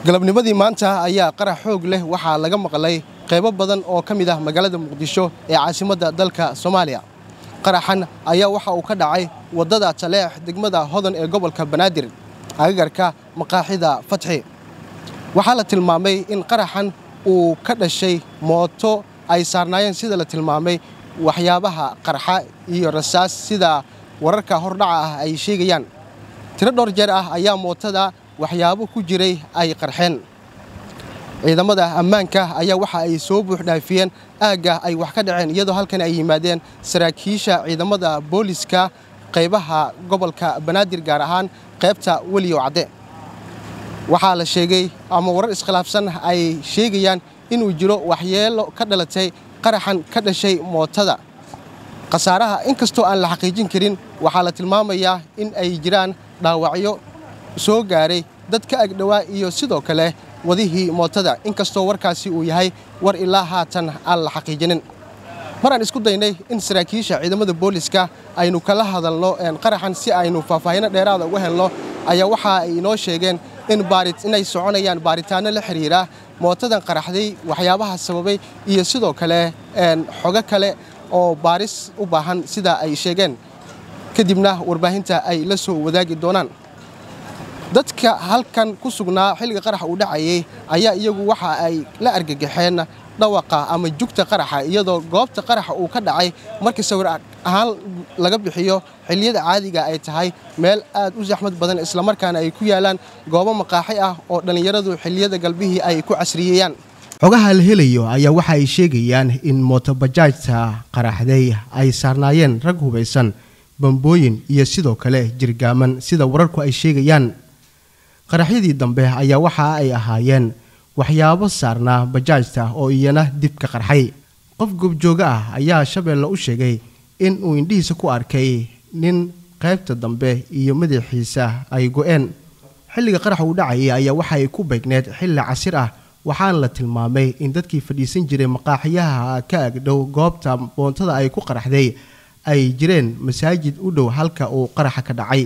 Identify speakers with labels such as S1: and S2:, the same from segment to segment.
S1: galabnimadii maanta ayaa qarax xoog leh waxaa laga maqlay qaybo badan oo ka mid ah magaalada muqdisho ee caasimadda dalka soomaaliya qaraxan ayaa waxa uu ka dhacay waddada taleex degmada hodan ee gobolka banaadir agagarka maqaaxida fatxi waxaa la tilmaamay in qaraxan uu ka dhashay mooto ay saarnaayeen sida la tilmaamay waxyaabaha qarxa iyo rasaas sida wararka hordhaca ah ay sheegayaan tiro dhowr jeer ah ayaa mootada waxyaabo ku jiray ay qarxeen ciidamada ammaanka ayaa waxa ay soo buuxdhaafiyeen aagga ay wax ka dhaceen iyadoo halkan ay yimaadeen saraakiisha ciidamada booliska qaybaha gobolka banaadir gaar ahaan qaybta weliyow cadde waxaa la sheegay ama warar iskhilaafsan ay sheegayaan inuu jiro waxyeelo ka dhalatay qaraxan ka dhashay mootada khasaaraha inkastoo aan la xaqiijin karin waxaa la tilmaamayaa in ay jiraan dhaawacyo soo gaaray dad ka agdhowaa iyo sidoo kale wadihii mootada inkastoo warkaasi uu yahay war ilaa haatan aan la xaqiijinin maraan isku daynay in saraakiisha ciidamada booliska aynu kala hadalno qaraxan si aynu faahfaahino dheeraada uga helno ayaa waxa ay inoo sheegeen in inay soconayaan baaritaanno la xiriira mootadan qaraxday waxyaabaha sababay iyo sidoo kale xogo kale oo baaris u baahan sida ay sheegeen kadibna warbaahinta ay la soo wadaagi doonaan dadka halkan ku sugnaa xilliga qaraxa uu dhacayay ayaa iyagu waxa ay la argagaxeen dhawaqa ama jugta qaraxa iyadoo goobta qaraxa uu ka dhacay markii sawir ahaan laga bixiyo xilliyada caadiga ay tahay meel aad u saxmad badan islamarkaana ay ku yaalaan goobo maqaaxi ah oo dhallinyaradu xilliyada galbihii ay ku casriyeeyaan xogaha la helayo ayaa waxa ay sheegayaan in mootobajaajta qaraxday ay saarnaayeen rag hubaysan bambooyin iyo sidoo kale jirgaaman sida wararku ay sheegayaan qaraxyadii dambe ayaa waxa ay ahaayeen waxyaabo saarnaa bajaajta oo iyana dib ka qarxay qof goobjooga ah ayaa shabeelle u sheegay in uu indhihiisa ku arkay nin qaybta dambe iyo madaxiisa ay go-een xilliga qarax uu dhacayay ayaa waxa ay ku beegneed xilli casir ah waxaana la tilmaamay in dadkii fadhiisan jiray maqaaxiyaha ka agdhow goobta boontada ay ku qaraxday ay jireen masaajid u dhow halka uu qaraxa ka dhacay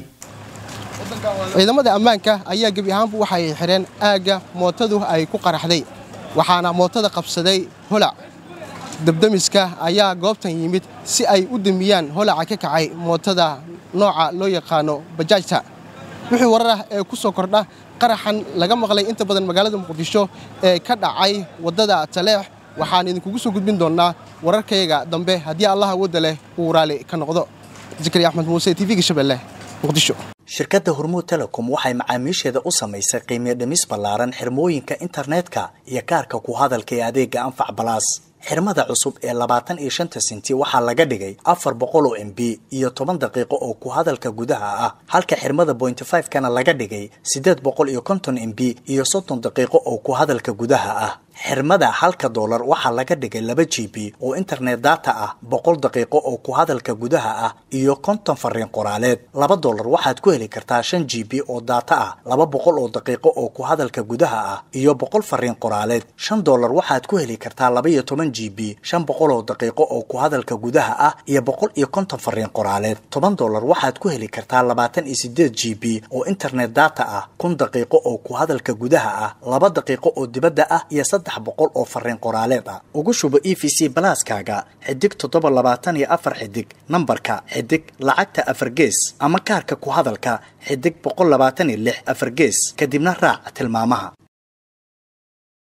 S1: ciidamada ammaanka ayaa gebi ahaanbu waxa ay xidheen aagga mootadu ay ku qaraxday waxaana mootada qabsaday holac dabdamiska ayaa goobtan yimid si ay u damiyaan holaca ka kacay mootada nooca loo yaqaano bajaajta wixii warar ah ee ku soo kordha qaraxan laga maqlay inta badan magaalada muqdisho ee ka dhacay waddada taleex waxaan idinkugu soo gudbin doonnaa wararkayga dambe haddii allaha wadda leh uu raali ka noqdo zakariya axmed muuse tv-ga shabeelle muqdisho
S2: shirkadda hormuud telecom waxay macaamiisheeda u samaysay qiimiyo dhimis ballaaran xirmooyinka internetka iyo kaarka ku hadalka ee adeega anfac balaas xirmada cusub ee labaatan iyo shanta sinti waxaa laga dhigay afar boqol oo m b iyo toban daqiiqo oo ku hadalka gudaha ah halka xirmada bointy five kana laga dhigay siddeed boqol iyo konton m b iyo soddon daqiiqo oo ku hadalka gudaha ah xirmada halka doolar waxaa laga dhigay laba g b oo internet data ah boqol daqiiqo oo ku hadalka gudaha ah iyo konton fariin qoraaleed laba doolar waxaad ku heli kartaa shan g b oo data ah laba boqol oo daqiiqo oo ku hadalka gudaha ah iyo boqol fariin qoraaleed shan doolar waxaad ku heli kartaa laba iyo toban g b shan boqol oo daqiiqo oo ku hadalka gudaha ah iyo boqol iyo konton fariin qoraaleed toban doolar waxaad ku heli kartaa labaatan iyo sideed g b oo internet data ah kun daqiiqo oo ku hadalka gudaha ah laba daqiiqo oo dibadda ah iyo saddex boqol oo fariin qoraaleed ah ugu shubo e v c balaaskaaga xidig toddoba labaatan iyo afar xidig nambarka xidig lacagta afar gees ama kaarka ku hadalka xidig boqol labaatan iyo lix afar gees kadibna raac tilmaamaha